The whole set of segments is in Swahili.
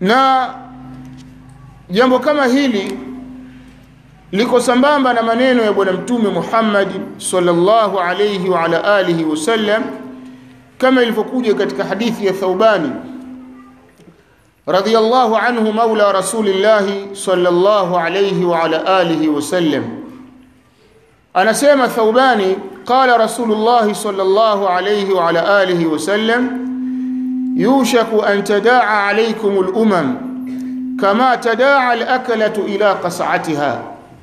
na jambo kama hili liko sambamba na maneno ya bwana mtume Muhammad sallallahu alayhi wa ala alihi wasallam kama ilivyokuja katika hadithi ya Thawbani radiyallahu anhu maula rasulillah sallallahu alayhi wa ala alihi wasallam anasema Thawbani qala rasulullah sallallahu alayhi wa ala alihi wasallam yushaku an tadaa alaykum al-umam kama tadaa al-akalatu ila qas'atiha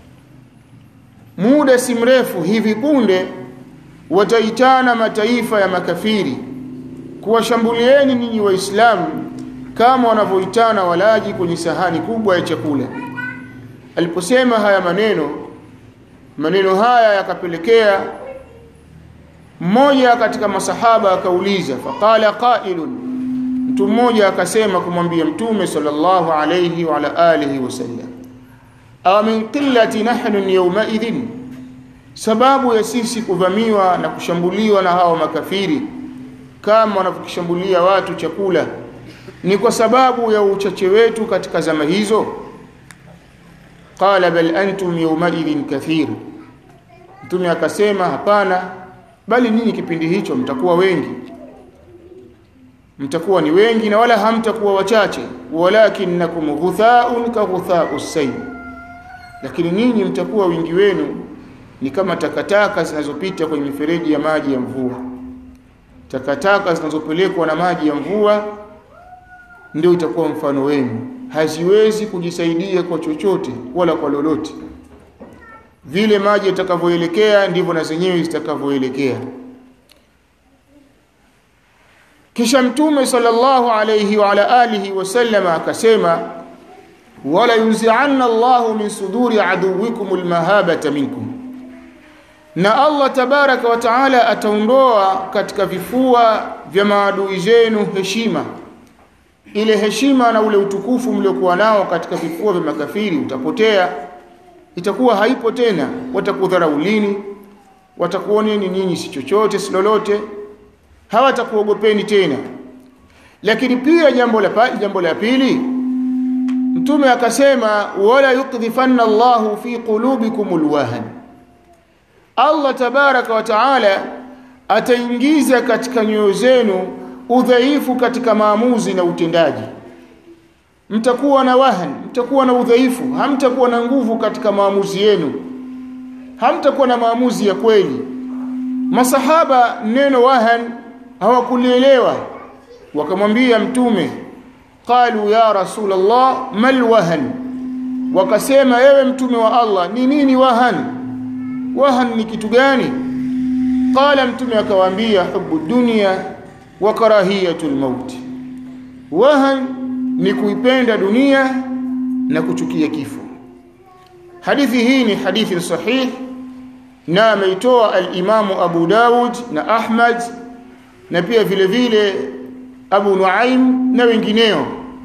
muda si mrefu hivi punde wataitana mataifa ya makafiri kuwashambulieni ninyi waislamu kama wanavyoitana walaji kwenye sahani kubwa ya chakula aliposema haya maneno maneno haya yakapelekea mmoja katika masahaba akauliza faqala qailun mtu mmoja akasema kumwambia mtume sallallahu alayhi wa ala alihi wasallam aw min qillati nahnu yawma idhin sababu ya sisi kuvamiwa na kushambuliwa na hawa makafiri kama wanavyokishambulia watu chakula ni kwa sababu ya uchache wetu katika zama hizo qala bal antum yawma idhin kathir mtume akasema hapana bali ninyi kipindi hicho mtakuwa wengi mtakuwa ni wengi na wala hamtakuwa wachache walakinnakum ghuthaun ka ghutha'us sayl lakini ninyi mtakuwa wingi wenu ni kama takataka zinazopita kwenye mifereji ya maji ya mvua takataka zinazopelekwa na maji ya mvua ndio itakuwa mfano wenu haziwezi kujisaidia kwa chochote wala kwa lolote vile maji yatakavyoelekea ndivyo na zenyewe zitakavyoelekea kisha mtume sallallahu alayhi wa ala alihi wasallam akasema wala yunzi'anna Allahu min suduri aduwikum almahabata minkum na Allah tabaraka wa taala ataondoa katika vifua vya maadui zenu heshima ile heshima na ule utukufu mliokuwa nao katika vifua vya makafiri utapotea itakuwa haipo tena watakudharaulini watakuoneni nyinyi si chochote si lolote hawatakuogopeni tena lakini pia jambo la jambo la pili mtume akasema wala yukdhifanna Allahu fi qulubikum alwahan Allah tabaraka wa taala ataingiza katika nyoyo zenu udhaifu katika maamuzi na utendaji mtakuwa na wahan mtakuwa na udhaifu hamtakuwa na nguvu katika maamuzi yenu hamtakuwa na maamuzi ya kweli masahaba neno wahan hawakulielewa wakamwambia mtume qalu ya rasulullah mal wahan wakasema ewe mtume wa Allah ni nini wahan wahan ni kitu gani qala mtume akawaambia hubu dunya wa karahiyatul maut wahan ni kuipenda dunia na kuchukia kifo hadithi hii ni hadithi sahih na ameitoa al-Imamu Abu Dawud na Ahmad na pia vile vile Abu Nuaim na wengineo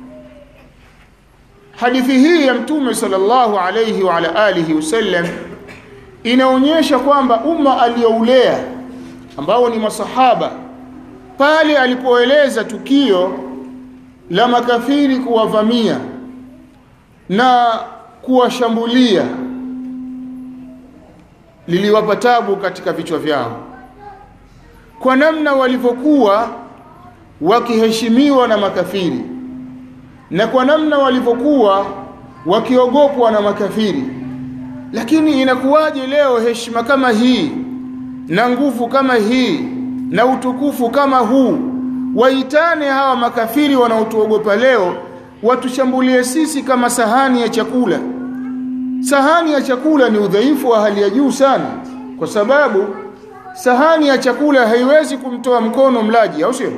hadithi hii ya mtume sallallahu alayhi wa ala alihi wasallam inaonyesha kwamba umma aliyoulea ambao ni masahaba pale alipoeleza tukio la makafiri kuwavamia na kuwashambulia liliwapa tabu katika vichwa vyao kwa namna walivyokuwa wakiheshimiwa na makafiri na kwa namna walivyokuwa wakiogopwa na makafiri lakini inakuwaje leo heshima kama hii na nguvu kama hii na utukufu kama huu waitane hawa makafiri wanaotuogopa leo watushambulie sisi kama sahani ya chakula sahani ya chakula ni udhaifu wa hali ya juu sana kwa sababu sahani ya chakula haiwezi kumtoa mkono mlaji au sio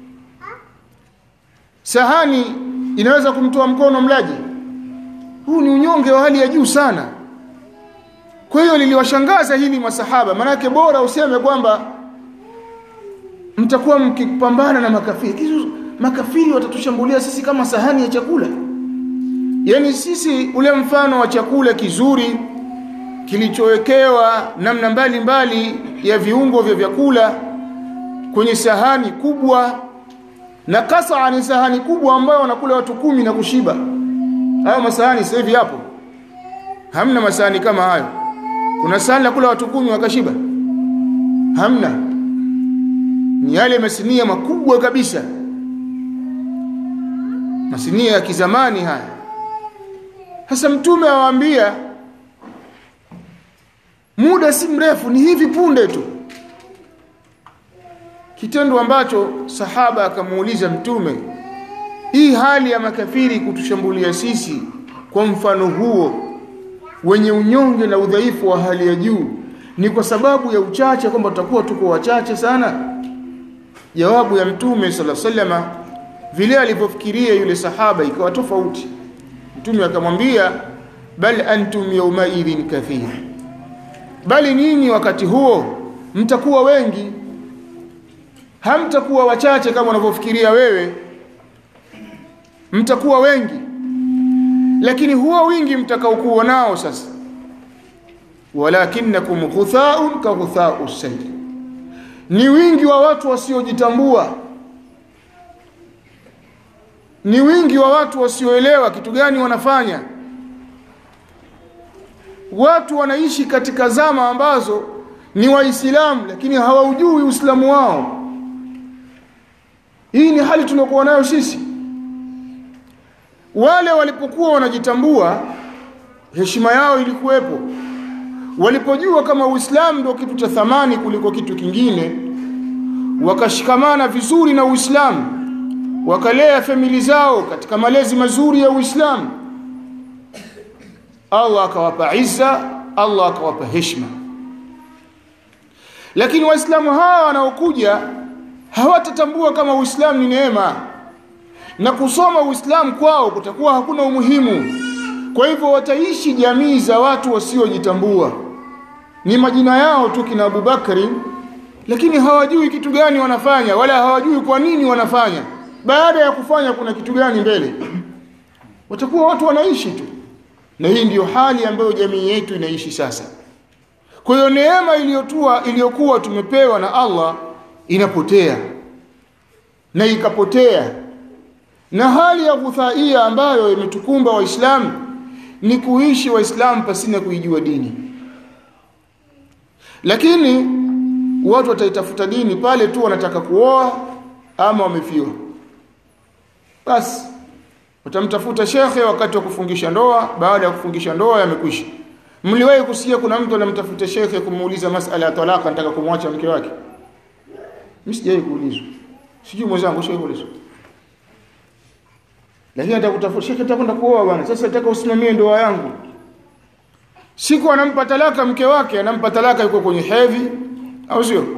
sahani inaweza kumtoa mkono mlaji huu ni unyonge wa hali ya juu sana kwa hiyo liliwashangaza hili masahaba manake bora useme kwamba mtakuwa mkipambana na makafiri Kizu, makafiri watatushambulia sisi kama sahani ya chakula yani sisi ule mfano wa chakula kizuri kilichowekewa namna mbalimbali ya viungo vya vyakula kwenye sahani kubwa na kasaa ni sahani kubwa ambayo wanakula watu kumi na kushiba hayo masahani sasa hivi hapo hamna masahani kama hayo kuna sahani la kula watu kumi wakashiba hamna ni yale masinia makubwa kabisa masinia ya kizamani haya sasa mtume awaambia muda si mrefu ni hivi punde tu kitendo ambacho sahaba akamuuliza mtume hii hali ya makafiri kutushambulia sisi kwa mfano huo wenye unyonge na udhaifu wa hali ya juu ni kwa sababu ya uchache kwamba tutakuwa tuko wachache sana jawabu ya mtume sala sallama vile alivyofikiria yule sahaba ikawa tofauti mtume akamwambia bal antum yawmaidhin kathir bali nyinyi wakati huo mtakuwa wengi hamtakuwa wachache kama unavyofikiria wewe mtakuwa wengi lakini huo wingi mtakaokuwa nao sasa walakinnakum ghuthaun ka ghuthau sayl ni wingi wa watu wasiojitambua ni wingi wa watu wasioelewa kitu gani wanafanya watu wanaishi katika zama ambazo ni waislamu lakini hawaujui uislamu wao hii ni hali tuliokuwa nayo sisi wale walipokuwa wanajitambua heshima yao ilikuwepo walipojua kama uislamu ndio kitu cha thamani kuliko kitu kingine wakashikamana vizuri na uislamu wakalea famili zao katika malezi mazuri ya uislamu Allah akawapa izza Allah akawapa heshima lakini waislamu hawa wanaokuja hawatatambua kama uislamu ni neema na kusoma uislamu kwao kutakuwa hakuna umuhimu kwa hivyo wataishi jamii za watu wasiojitambua ni majina yao tu kina Abubakari lakini hawajui kitu gani wanafanya wala hawajui kwa nini wanafanya baada ya kufanya kuna kitu gani mbele watakuwa watu wanaishi tu na hii ndiyo hali ambayo jamii yetu inaishi sasa kwa hiyo neema iliyotua iliyokuwa tumepewa na Allah inapotea na ikapotea na hali ya ghuthaia ambayo imetukumba waislamu ni kuishi waislamu pasina kuijua dini lakini watu wataitafuta dini pale tu wanataka kuoa ama wamefiwa basi watamtafuta shekhe wakati wa kufungisha ndoa baada ya kufungisha ndoa yamekwisha mliwahi kusikia kuna mtu anamtafuta shekhe kumuuliza masala ya talaka anataka kumwacha mke wake mimi sijawahi kuulizwa sijui mwenzangu sijawahi kuulizwa lakini atakutafuta shekhe atakwenda kuoa bwana sasa nataka usimamie ndoa yangu siku anampa talaka mke wake anampa talaka yuko kwenye hedhi au sio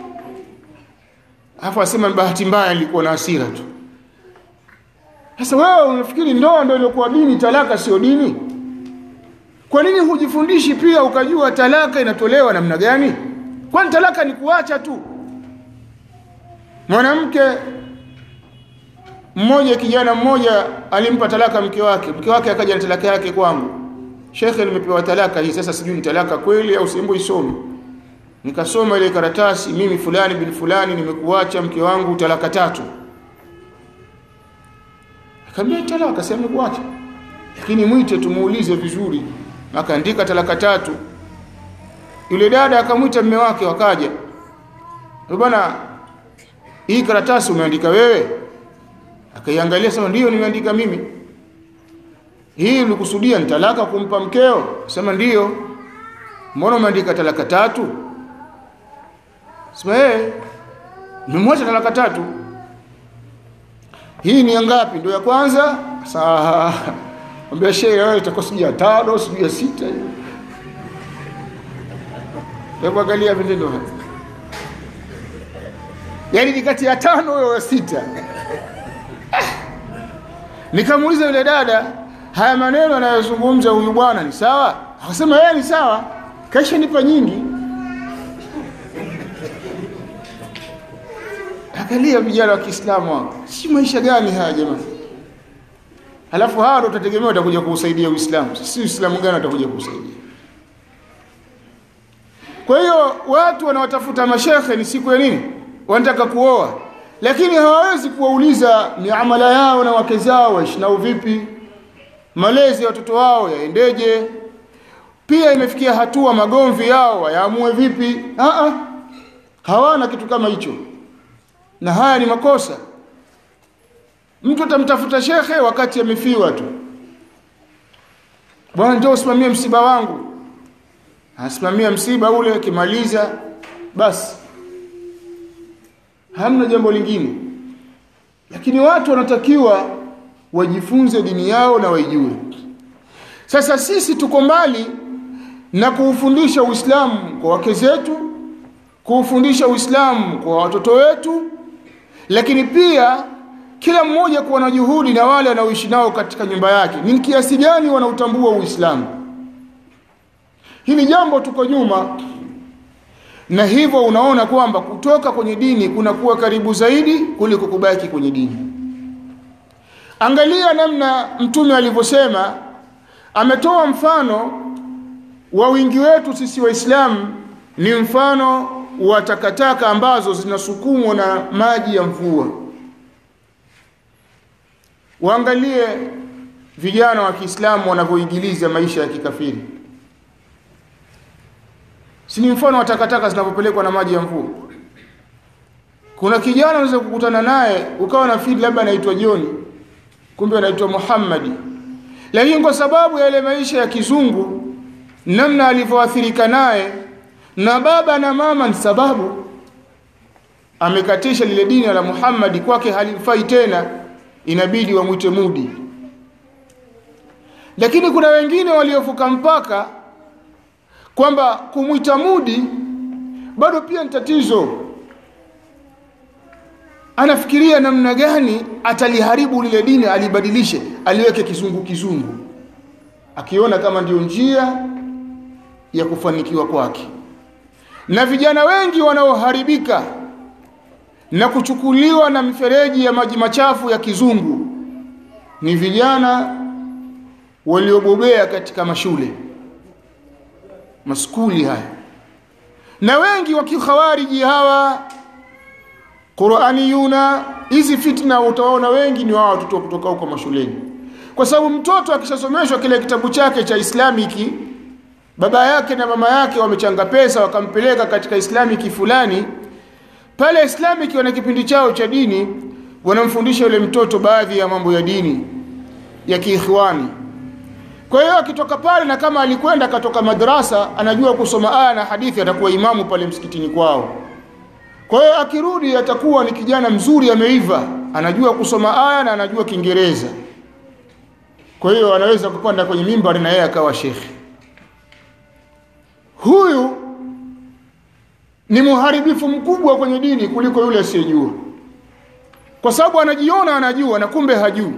Alafu asema bahati mbaya nilikuwa na hasira tu. Sasa wewe unafikiri ndoa ndio iliyokuwa dini, talaka sio dini? Kwa nini hujifundishi pia ukajua talaka inatolewa namna gani? Kwani talaka ni kuacha tu? Mwanamke mmoja, kijana mmoja alimpa talaka mke wake, mke wake akaja na talaka yake kwangu, shekhe, nimepewa talaka hii, sasa sijui ni talaka kweli au simbo isome nikasoma ile karatasi mimi fulani bin fulani nimekuacha mke wangu talaka tatu akamwambia talaka sema nimekuacha lakini mwite tumuulize vizuri akaandika talaka tatu yule dada akamwita mume wake wakaja bwana hii karatasi umeandika wewe akaiangalia sema ndio nimeandika mimi hii ulikusudia ni talaka kumpa mkeo sema ndio mbona umeandika talaka tatu Sema eh nimemwacha talaka tatu. Hii ni ngapi? Ndio ya kwanza? Saa ambia shehe wewe itakuwa sijui ya tano, sijui ya sita hiyo. Hebu angalia vitendo haya. Yaani ni kati ya tano au ya sita. Nikamuuliza yule dada, haya maneno anayozungumza huyu bwana ni sawa? Akasema yeye ni sawa. Kaisha nipa nyingi. Angalia vijana wa Kiislamu hao. Si maisha gani haya jamani? Halafu hawa ndio tutategemea watakuja kuusaidia Uislamu. Si Uislamu gani watakuja kuusaidia? Kwa hiyo watu wanaotafuta mashekhe ni siku ya nini? Wanataka kuoa. lakini hawawezi kuwauliza miamala yao na wake zao waishi nao vipi malezi ya watoto wao yaendeje pia imefikia hatua magomvi yao wayaamue vipi Aa, hawana kitu kama hicho na haya ni makosa mtu atamtafuta shekhe wakati amefiwa tu bwana njoo usimamie msiba wangu asimamia msiba ule akimaliza basi hamna jambo lingine lakini watu wanatakiwa wajifunze dini yao na waijue sasa sisi tuko mbali na kuufundisha Uislamu kwa wake zetu kuufundisha Uislamu kwa watoto wetu lakini pia kila mmoja kuwa na juhudi na wale wanaoishi nao katika nyumba yake ni kiasi gani wanautambua Uislamu hili jambo tuko nyuma na hivyo unaona kwamba kutoka kwenye dini kunakuwa karibu zaidi kuliko kubaki kwenye dini angalia namna mtume alivyosema ametoa mfano wa wingi wetu sisi waislamu ni mfano wa takataka ambazo zinasukumwa na maji ya mvua waangalie vijana wa Kiislamu wanavyoingiliza maisha ya kikafiri si ni mfano wa takataka zinavyopelekwa na maji ya mvua kuna kijana unaweza kukutana naye ukawa na fili labda anaitwa Joni kumbe anaitwa Muhammadi lakini kwa sababu ya ile maisha ya kizungu namna alivyoathirika naye na baba na mama ni sababu amekatisha lile dini la Muhammadi kwake halimfai tena inabidi wamwite Mudi lakini kuna wengine waliovuka mpaka kwamba kumwita Mudi bado pia ni tatizo anafikiria namna gani ataliharibu lile dini alibadilishe aliweke kizungu kizungu akiona kama ndiyo njia ya kufanikiwa kwake na vijana wengi wanaoharibika na kuchukuliwa na mifereji ya maji machafu ya kizungu ni vijana waliobobea katika mashule maskuli haya na wengi wa kikhawariji hawa Qur'aniyuna hizi fitna utaona wengi ni wao watoto kutoka huko mashuleni kwa sababu mtoto akishasomeshwa kile kitabu chake cha Islamiki baba yake na mama yake wamechanga pesa wakampeleka katika Islamiki fulani pale Islamiki wana kipindi chao cha dini wanamfundisha yule mtoto baadhi ya mambo ya dini ya kiikhwani kwa hiyo akitoka pale na kama alikwenda akatoka madrasa anajua kusoma aya na hadithi atakuwa imamu pale msikitini kwao kwa hiyo akirudi atakuwa ni kijana mzuri ameiva anajua kusoma aya na anajua Kiingereza kwa hiyo anaweza kupanda kwenye mimbari na yeye akawa shekhi huyu ni muharibifu mkubwa kwenye dini kuliko yule asiyejua kwa sababu anajiona anajua na kumbe hajui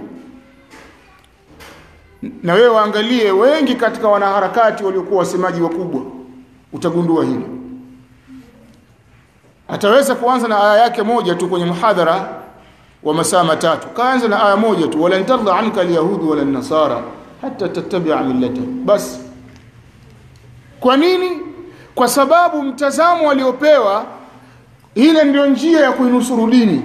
na wewe waangalie wengi katika wanaharakati waliokuwa wasemaji wakubwa utagundua hilo ataweza kuanza na aya yake moja tu kwenye muhadhara wa masaa matatu kaanza na aya moja tu wala tardha anka alyahudi wala nasara hata tattabi'a millata basi kwa nini kwa sababu mtazamo aliopewa ile ndio njia ya kuinusuru dini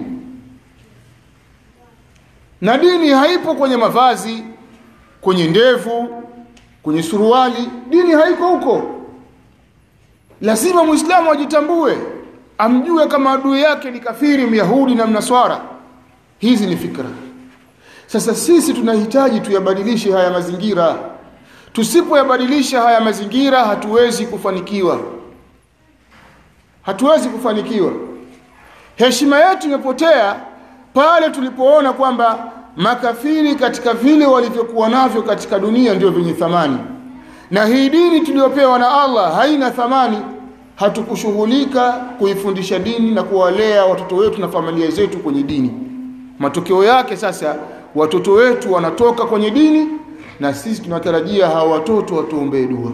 na dini haipo kwenye mavazi kwenye ndevu kwenye suruali dini haiko huko lazima muislamu ajitambue amjue kama adui yake ni kafiri myahudi na mnaswara hizi ni fikra sasa sisi tunahitaji tuyabadilishe haya mazingira tusipoyabadilisha haya mazingira hatuwezi kufanikiwa hatuwezi kufanikiwa heshima yetu imepotea pale tulipoona kwamba makafiri katika vile walivyokuwa navyo katika dunia ndio vyenye thamani na hii dini tuliyopewa na Allah haina thamani hatukushughulika kuifundisha dini na kuwalea watoto wetu na familia zetu kwenye dini matokeo yake sasa watoto wetu wanatoka kwenye dini na sisi tunatarajia hawa watoto watuombee dua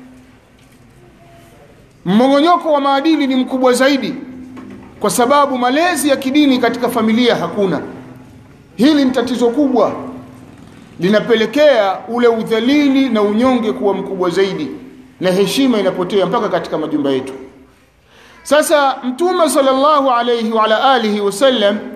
mmongonyoko wa maadili ni mkubwa zaidi kwa sababu malezi ya kidini katika familia hakuna hili ni tatizo kubwa linapelekea ule udhalili na unyonge kuwa mkubwa zaidi na heshima inapotea mpaka katika majumba yetu sasa mtume sallallahu alayhi wa ala alihi wasallam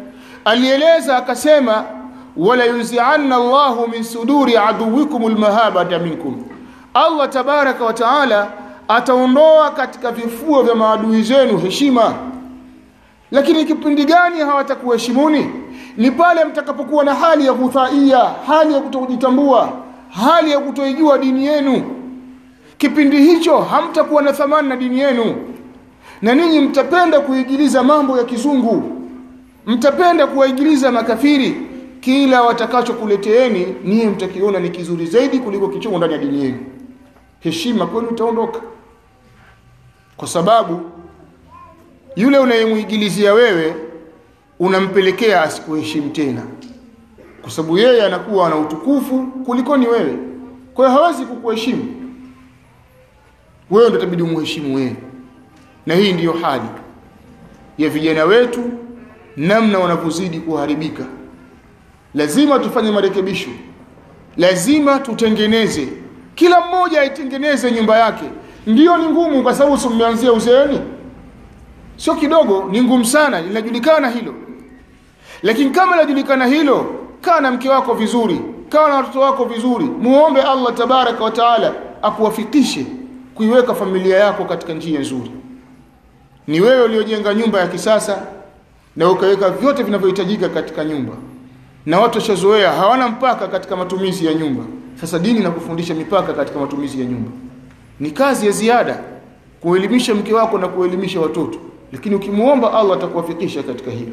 alieleza akasema wala yunzi'anna Allahu min suduri aduwikum almahabata minkum Allah tabaraka wa taala ataondoa katika vifua vya maadui zenu heshima lakini kipindi gani hawatakuheshimuni ni pale mtakapokuwa na hali ya kudhaia hali ya kutojitambua hali ya kutoijua dini yenu kipindi hicho hamtakuwa na thamani na dini yenu na ninyi mtapenda kuigiliza mambo ya kizungu mtapenda kuwaigiliza makafiri kila watakachokuleteeni niye mtakiona ni kizuri zaidi kuliko kichomo ndani ya dini yenu heshima kwenu itaondoka kwa sababu yule unayemuigilizia wewe unampelekea asikuheshimu tena kwa sababu yeye anakuwa ana utukufu kuliko ni wewe kwa hiyo hawezi kukuheshimu wewe ndio itabidi umheshimu wewe na hii ndiyo hali ya vijana wetu namna wanavyozidi kuharibika lazima tufanye marekebisho lazima tutengeneze kila mmoja aitengeneze nyumba yake ndiyo ni ngumu kwa sababu umeanzia uzeeni sio kidogo ni ngumu sana linajulikana hilo lakini kama linajulikana hilo kaa na mke wako vizuri kaa na watoto wako vizuri muombe Allah tabaraka wa taala akuwafikishe kuiweka familia yako katika njia nzuri ni wewe uliojenga nyumba ya kisasa na ukaweka vyote vinavyohitajika katika nyumba na watu washazoea hawana mpaka katika matumizi ya nyumba sasa dini na kufundisha mipaka katika matumizi ya nyumba ni kazi ya ziada kuelimisha mke wako na kuelimisha watoto lakini ukimuomba Allah atakuwafikisha katika hilo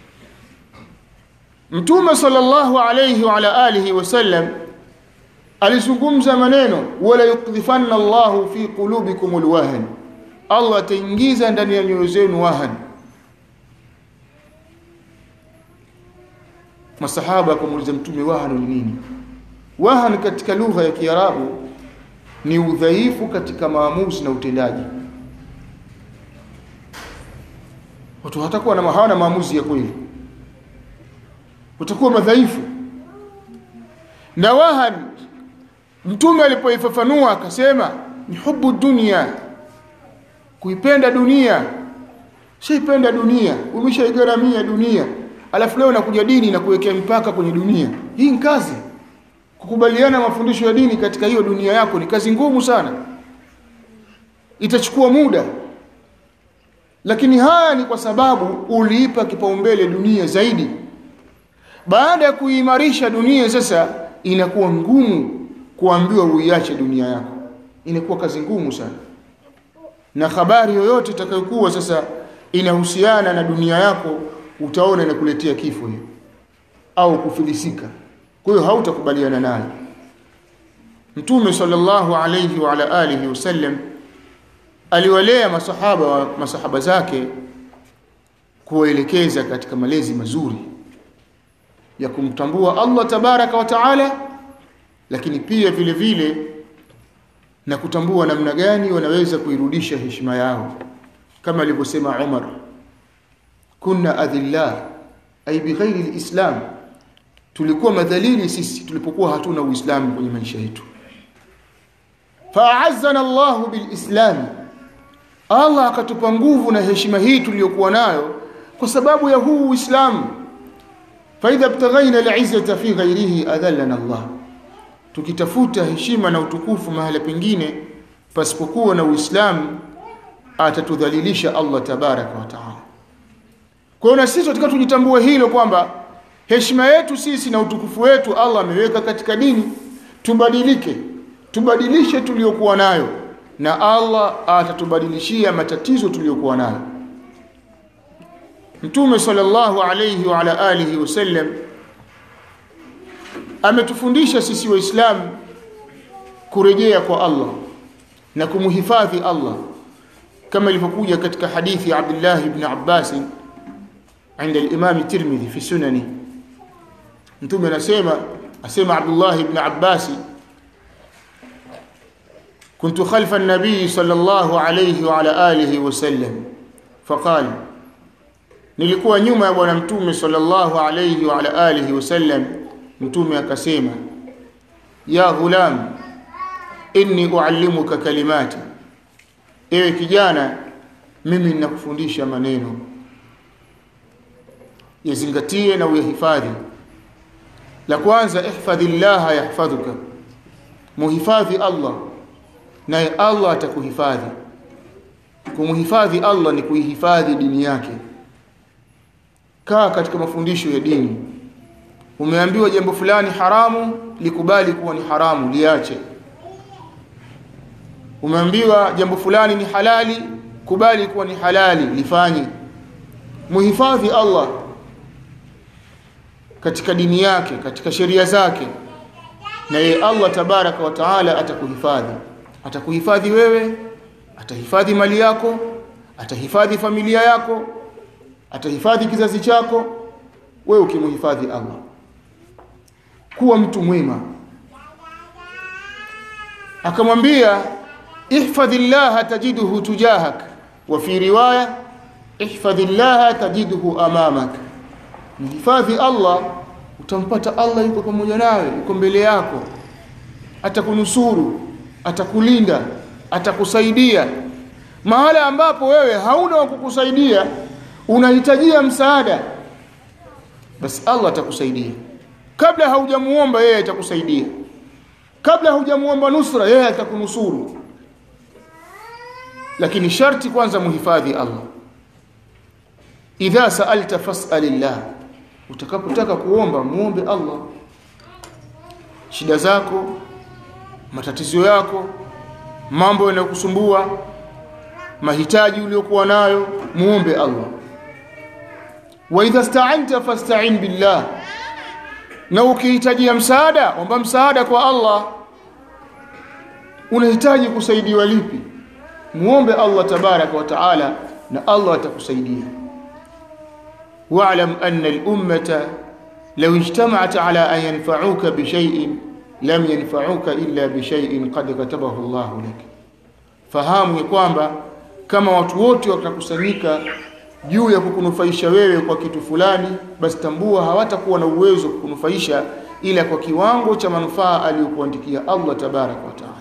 Mtume sallallahu alayhi wa ala alihi wasallam alizungumza maneno wala yukdhifanna Allahu fi qulubikum alwahn Allah ataingiza ndani ya nyoyo zenu wahan masahaba kumuuliza mtume wahan ni nini wahan katika lugha ya Kiarabu ni udhaifu katika maamuzi na utendaji watu hatakuwa na hawana maamuzi ya kweli utakuwa madhaifu na wahan mtume alipoifafanua akasema ni hubu dunia kuipenda dunia shaipenda dunia umeshaigaramia dunia alafu leo nakuja dini na kuwekea mipaka kwenye dunia hii ni kazi kukubaliana mafundisho ya dini katika hiyo dunia yako ni kazi ngumu sana itachukua muda lakini haya ni kwa sababu uliipa kipaumbele dunia zaidi baada ya kuimarisha dunia sasa inakuwa ngumu kuambiwa uiache dunia yako inakuwa kazi ngumu sana na habari yoyote itakayokuwa sasa inahusiana na dunia yako utaona inakuletea kifo hiyo au kufilisika kwa hiyo hautakubaliana nayo Mtume sallallahu alayhi wa ala alihi wasallam aliwalea masahaba wa masahaba zake kuwaelekeza katika malezi mazuri ya kumtambua Allah tabaraka wa taala lakini pia vile vile na kutambua namna gani wanaweza kuirudisha heshima yao kama alivyosema Umar kunna adhillah ay bighairi alislam tulikuwa madhalili sisi tulipokuwa hatuna uislamu kwenye maisha yetu fa'azzana Allahu bilislam Allah akatupa nguvu na heshima hii tuliyokuwa nayo kwa sababu ya huu uislamu فاذا ابتغينا العزه في غيره اذلنا الله tukitafuta heshima na utukufu mahali pengine pasipokuwa na uislamu atatudhalilisha Allah tabaraka wa taala kwa hiyo sisi tunataka tujitambue hilo kwamba heshima yetu sisi na utukufu wetu Allah ameweka katika dini tubadilike tubadilishe tuliyokuwa nayo na Allah atatubadilishia matatizo tuliyokuwa nayo Mtume sallallahu alayhi wa ala alihi wasallam ametufundisha sisi waislamu kurejea kwa Allah na kumhifadhi Allah kama ilivyokuja katika hadithi ya Abdullah ibn Abbas عند الإمام الترمذي في سننه mtume anasema asema Abdullah ibn Abbas كنت خلف النبي صلى الله عليه وعلى آله وسلم فقال nilikuwa nyuma ya bwana mtume sallallahu alayhi wa ala alihi wasallam mtume akasema ya ghulam inni uallimuka kalimati ewe kijana mimi ninakufundisha maneno yazingatie na uyahifadhi la kwanza ihfadhillah yahfadhuka muhifadhi Allah naye Allah atakuhifadhi kumhifadhi Allah ni kuihifadhi dini yake kaa katika mafundisho ya dini umeambiwa jambo fulani haramu likubali kuwa ni haramu liache umeambiwa jambo fulani ni halali kubali kuwa ni halali lifanye muhifadhi Allah katika dini yake katika sheria zake na yeye Allah tabaraka wa taala atakuhifadhi atakuhifadhi wewe atahifadhi mali yako atahifadhi familia yako atahifadhi kizazi chako wewe ukimhifadhi Allah kuwa mtu mwema akamwambia ihfadhillah tajiduhu tujahak wa fi riwaya ihfadhillah tajiduhu amamak mhifadhi Allah utampata Allah yuko pamoja nawe yuko mbele yako atakunusuru atakulinda atakusaidia mahala ambapo wewe hauna wa kukusaidia unahitajia msaada basi Allah atakusaidia kabla haujamuomba yeye atakusaidia kabla haujamuomba nusra yeye atakunusuru lakini sharti kwanza muhifadhi Allah idha sa'alta fas'alillah utakapotaka kuomba muombe Allah shida zako matatizo yako mambo yanayokusumbua mahitaji uliyokuwa nayo muombe Allah wa idha sta'anta fasta'in billah na ukihitajia msaada omba msaada kwa Allah unahitaji kusaidiwa lipi muombe Allah tabaraka wa taala na Allah atakusaidia wa'lam anna al-ummata law ijtama'at ala an yanfa'uka bi shay'in lam yanfa'uka illa bi shay'in qad katabahu Allah lak fahamu kwamba kama watu wote watakusanyika juu ya kukunufaisha wewe kwa kitu fulani basi tambua hawatakuwa na uwezo kukunufaisha ila kwa kiwango cha manufaa aliyokuandikia Allah tabaraka wa taala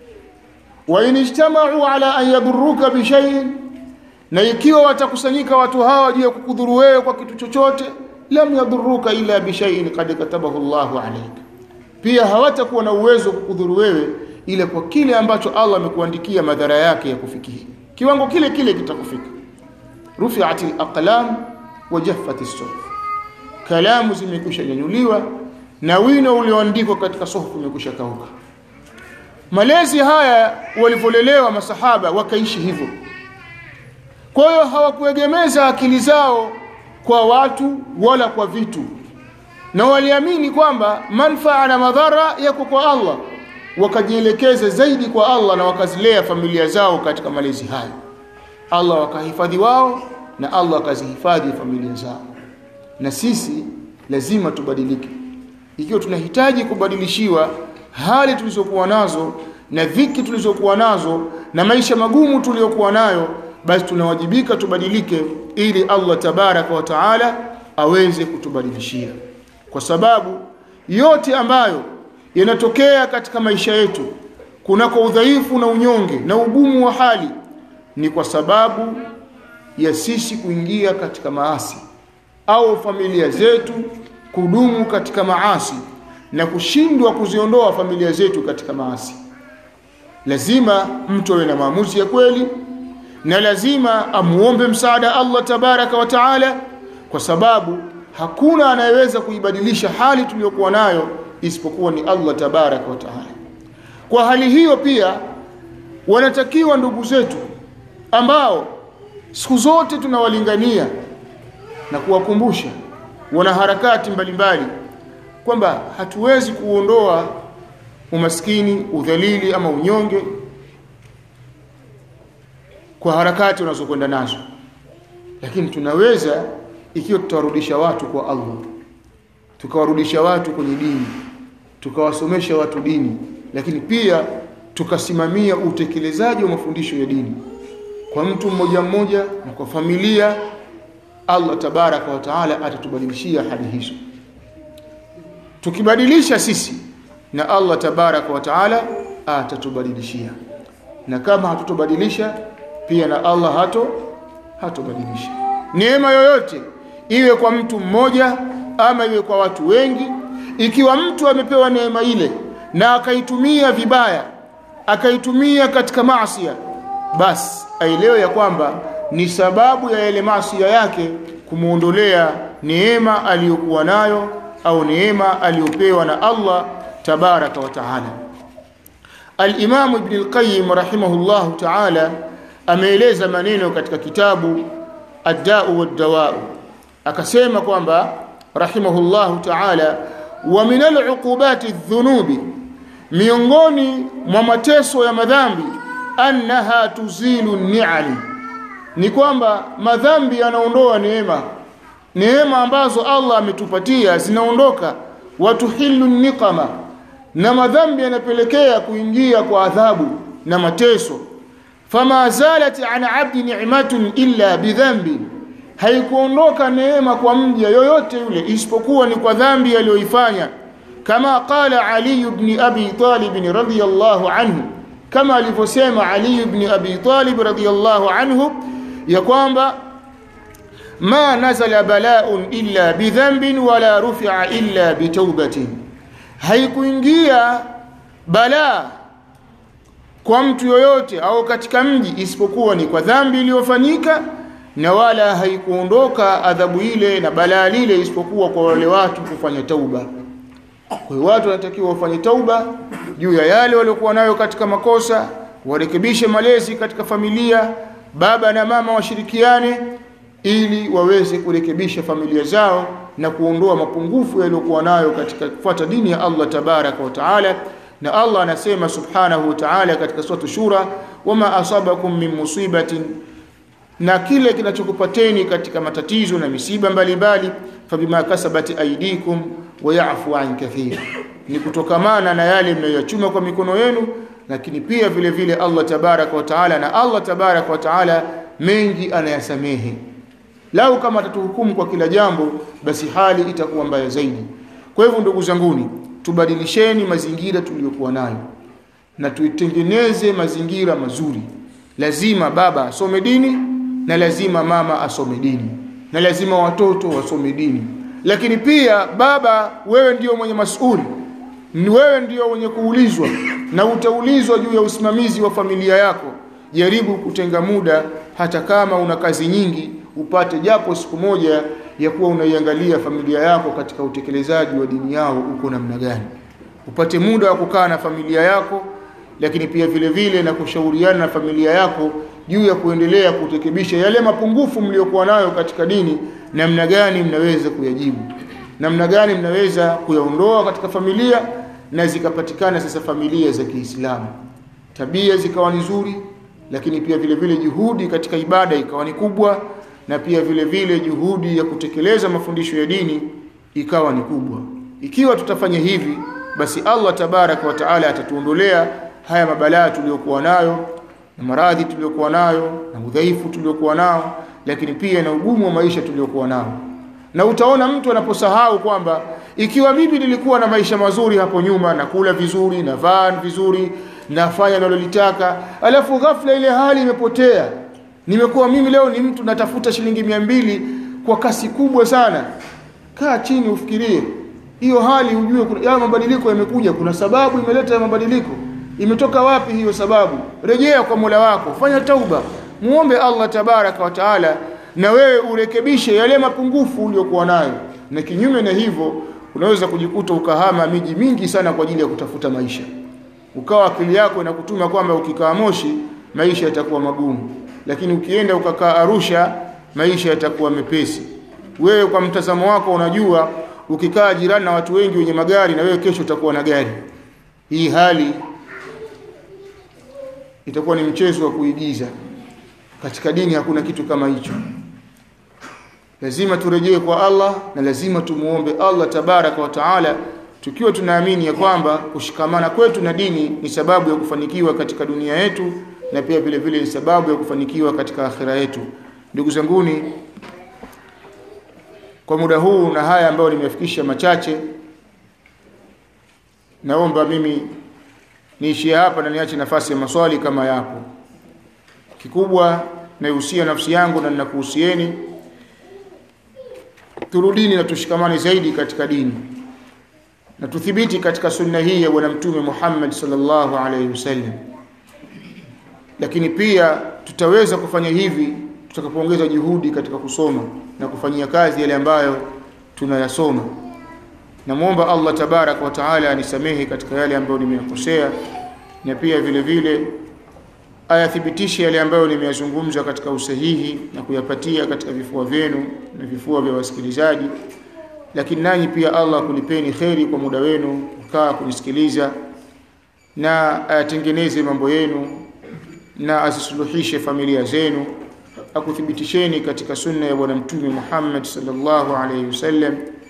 wa in ijtama'u ala an yadurruka bi shay'in na ikiwa watakusanyika watu hawa juu ya kukudhuru wewe kwa kitu chochote lam yadurruka illa bi shay'in qad katabahu Allahu alayk pia hawatakuwa na uwezo kukudhuru wewe ile kwa kile ambacho Allah amekuandikia madhara yake ya kufikia kiwango kile kile kitakufika rufi'at al-aqlam wa jaffat as-suhuf kalamu zimekwisha nyanyuliwa na wino ulioandikwa katika suhufu umekwisha kauka malezi haya walivyolelewa masahaba wakaishi hivyo kwa hiyo hawakuegemeza akili zao kwa watu wala kwa vitu na waliamini kwamba manfaa na madhara yako kwa Allah wakajielekeza zaidi kwa Allah na wakazilea familia zao katika malezi hayo Allah wakahifadhi wao na Allah akazihifadhi familia zao na sisi lazima tubadilike ikiwa tunahitaji kubadilishiwa hali tulizokuwa nazo na dhiki tulizokuwa nazo na maisha magumu tuliyokuwa nayo basi tunawajibika tubadilike ili Allah tabaraka wa taala aweze kutubadilishia kwa sababu yote ambayo yanatokea katika maisha yetu kunako udhaifu na unyonge na ugumu wa hali ni kwa sababu ya sisi kuingia katika maasi au familia zetu kudumu katika maasi na kushindwa kuziondoa familia zetu katika maasi lazima mtu awe na maamuzi ya kweli na lazima amuombe msaada Allah tabaraka wa taala kwa sababu hakuna anayeweza kuibadilisha hali tuliyokuwa nayo isipokuwa ni Allah tabaraka wa taala kwa hali hiyo pia wanatakiwa ndugu zetu ambao siku zote tunawalingania na kuwakumbusha wana harakati mbalimbali kwamba hatuwezi kuondoa umaskini udhalili ama unyonge kwa harakati unazokwenda nazo lakini tunaweza ikiwa tutawarudisha watu kwa Allah tukawarudisha watu kwenye dini tukawasomesha watu dini lakini pia tukasimamia utekelezaji wa mafundisho ya dini kwa mtu mmoja mmoja na kwa familia Allah tabaraka wa taala atatubadilishia hali hizo tukibadilisha sisi na Allah tabaraka wa taala atatubadilishia na kama hatutobadilisha pia na Allah hato hatobadilisha neema yoyote iwe kwa mtu mmoja ama iwe kwa watu wengi ikiwa mtu amepewa neema ile na akaitumia vibaya akaitumia katika maasi basi aelewe ya kwamba ni sababu ya yale maasi yake kumuondolea neema aliyokuwa nayo au neema aliyopewa na Allah tabaraka wa taala Al-Imam Ibn al-Qayyim rahimahullahu ta'ala ameeleza maneno katika kitabu Ad-Da'u wad-Dawa'u akasema kwamba rahimahullahu ta'ala wa min al-uqubati adh-dhunubi miongoni mwa mateso ya madhambi annaha tuzilu ni'ali ni kwamba madhambi yanaondoa neema neema ambazo Allah ametupatia zinaondoka watuhillu niqama na madhambi yanapelekea kuingia kwa adhabu na mateso fama zalat an abdi ni'matun illa bidhambi haikuondoka neema kwa mja yoyote yule isipokuwa ni kwa dhambi aliyoifanya kama qala ali ibn abi talib radhiyallahu anhu kama alivyosema ali ibn abi talib radhiyallahu anhu ya kwamba ma nazala bala'un illa bidhanbin wala rufi'a illa bitawbatin haikuingia balaa kwa mtu yoyote au katika mji isipokuwa ni kwa dhambi iliyofanyika na wala haikuondoka adhabu ile na balaa lile isipokuwa kwa wale watu kufanya tauba kwa hiyo watu wanatakiwa wafanye tauba juu ya yale waliokuwa nayo katika makosa warekebishe malezi katika familia baba na mama washirikiane ili waweze kurekebisha familia zao na kuondoa mapungufu yaliyokuwa nayo katika kufuata dini ya Allah tabaraka wa taala na Allah anasema subhanahu wa ta'ala katika sura shura wama asabakum min musibatin na kile kinachokupateni katika matatizo na misiba mbalimbali fabima kasabat aidikum wa ya'fu an kathir ni kutokamana na yale mnayochuma kwa mikono yenu lakini pia vile vile Allah tabaraka wa taala na Allah tabaraka wa taala mengi anayasamehe lau kama atatuhukumu kwa kila jambo basi hali itakuwa mbaya zaidi kwa hivyo ndugu zanguni tubadilisheni mazingira tuliyokuwa nayo na tuitengeneze mazingira mazuri lazima baba asome dini na lazima mama asome dini na lazima watoto wasome dini lakini pia baba wewe ndio mwenye masuli ni wewe ndio mwenye kuulizwa na utaulizwa juu ya usimamizi wa familia yako jaribu kutenga muda hata kama una kazi nyingi upate japo siku moja ya kuwa unaiangalia familia yako katika utekelezaji wa dini yao uko namna gani upate muda wa kukaa na familia yako lakini pia vile vile na kushauriana na familia yako juu ya kuendelea kutekebisha yale mapungufu mliokuwa nayo katika dini namna gani mnaweza kuyajibu namna gani mnaweza kuyaondoa katika familia na zikapatikana sasa familia za Kiislamu tabia zikawa nzuri lakini pia vile vile juhudi katika ibada ikawa ni kubwa na pia vile vile juhudi ya kutekeleza mafundisho ya dini ikawa ni kubwa ikiwa tutafanya hivi basi Allah tabaraka wa taala atatuondolea haya mabalaa tuliyokuwa nayo na maradhi tuliyokuwa nayo na udhaifu tuliokuwa nao lakini pia na ugumu wa maisha tuliokuwa nao na utaona mtu anaposahau kwamba ikiwa mimi nilikuwa na maisha mazuri hapo nyuma na kula vizuri na vaa vizuri nafanya nalolitaka alafu ghafla ile hali imepotea nimekuwa mimi leo ni mtu natafuta shilingi mia mbili kwa kasi kubwa sana kaa chini ufikirie hiyo hali ujue ya mabadiliko yamekuja kuna sababu imeleta ya mabadiliko imetoka wapi hiyo sababu rejea kwa Mola wako fanya tauba muombe Allah tabaraka wa taala na wewe urekebishe yale mapungufu uliyokuwa nayo na kinyume na hivyo unaweza kujikuta ukahama miji mingi sana kwa ajili ya kutafuta maisha ukawa akili yako inakutuma kwamba ukikaa Moshi maisha yatakuwa magumu lakini ukienda ukakaa Arusha maisha yatakuwa mepesi wewe kwa mtazamo wako unajua ukikaa jirani na watu wengi wenye magari na wewe kesho utakuwa na gari hii hali itakuwa ni mchezo wa kuigiza katika dini hakuna kitu kama hicho lazima turejee kwa Allah na lazima tumuombe Allah tabaraka wa taala tukiwa tunaamini ya kwamba kushikamana kwetu na dini ni sababu ya kufanikiwa katika dunia yetu na pia vile vile ni sababu ya kufanikiwa katika akhira yetu ndugu zanguni kwa muda huu na haya ambayo nimefikisha machache naomba mimi niishie hapa na niache nafasi ya maswali kama yapo kikubwa naihusia nafsi yangu na ninakuhusieni turudini na tushikamane zaidi katika dini na tuthibiti katika sunna hii ya bwana mtume Muhammad sallallahu alaihi wasallam lakini pia tutaweza kufanya hivi tutakapoongeza juhudi katika kusoma na kufanyia kazi yale ambayo tunayasoma namwomba Allah tabarak wa taala anisamehe katika yale ambayo nimeyakosea na pia vile vile ayathibitishe yale ambayo nimeyazungumza katika usahihi na kuyapatia katika vifua vyenu na vifua vya wasikilizaji lakini nanyi pia Allah kulipeni kheri kwa muda wenu kukaa kunisikiliza na ayatengeneze mambo yenu na azisuluhishe familia zenu akuthibitisheni katika sunna ya bwana mtume Muhammad sallallahu alaihi wasallam